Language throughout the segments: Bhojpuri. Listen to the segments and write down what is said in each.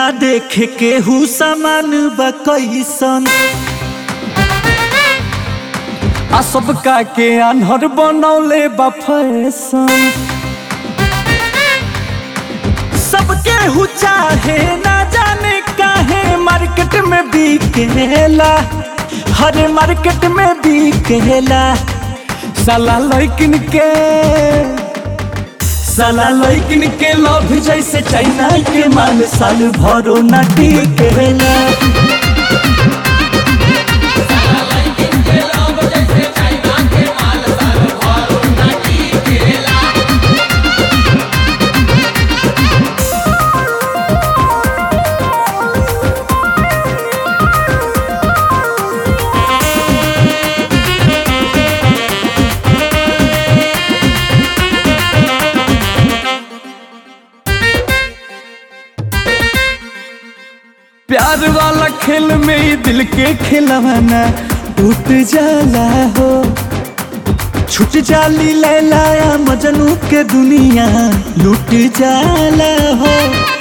ना देखे केहू सामान बा कैसन आ सबका के आन्हर बनौले बा फैशन सबके हु चाहे ना जाने काहे मार्केट में बिकेला हर मार्केट में बिकेला साला लैकिन के साला लैकिन के लव जैसे चाइना के माल साल भरो ना टिकेला प्यार वाला खेल में ही दिल के खिलवाना टूट जाला हो छुट जाली लैलाया मजनू के दुनिया लूट जाला हो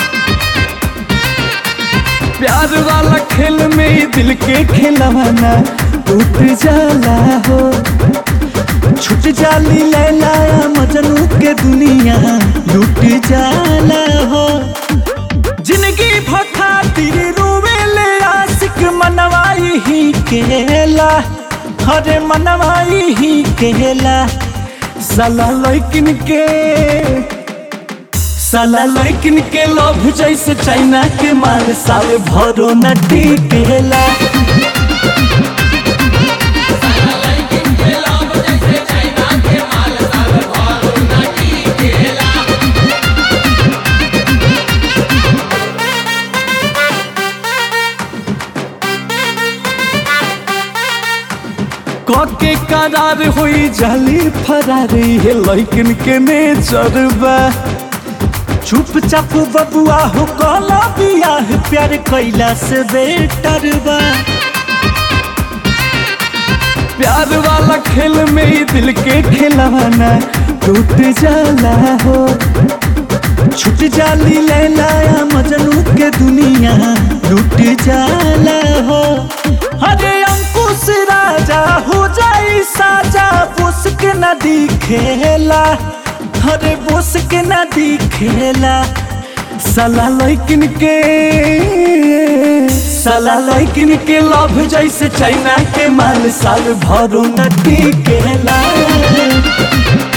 प्यार वाला खेल में ही दिल के खिलवाना टूट जाला हो छुट जाली लैलाया मजनू के दुनिया लूट जाला हो जिंदगी भखातिर रोवेले आशिक मनवाई ही केला हरे मनवाई ही केला साला लैकिन के साला लैकिन के लव जैसे चाइना के माल साल भरो न टिकेला के करार हुई जाली फरारी है लैकिन के नेचरबा चुपचाप बबुआ हो कला बियाह प्यार कैला से बेटर बा प्यार वाला खेल में ही दिल के खिलवाना टूट जाला हो छुट जाली लैलाया मजनू के दुनिया लूट जाला हो अरे अंकुश राजा हो जाई साजा बोस के नदी खेला अरे बोस के नदी खेला साला लैकिन के साला लैकिन के लव जैसे चाइना के माल साल भरो नदी केला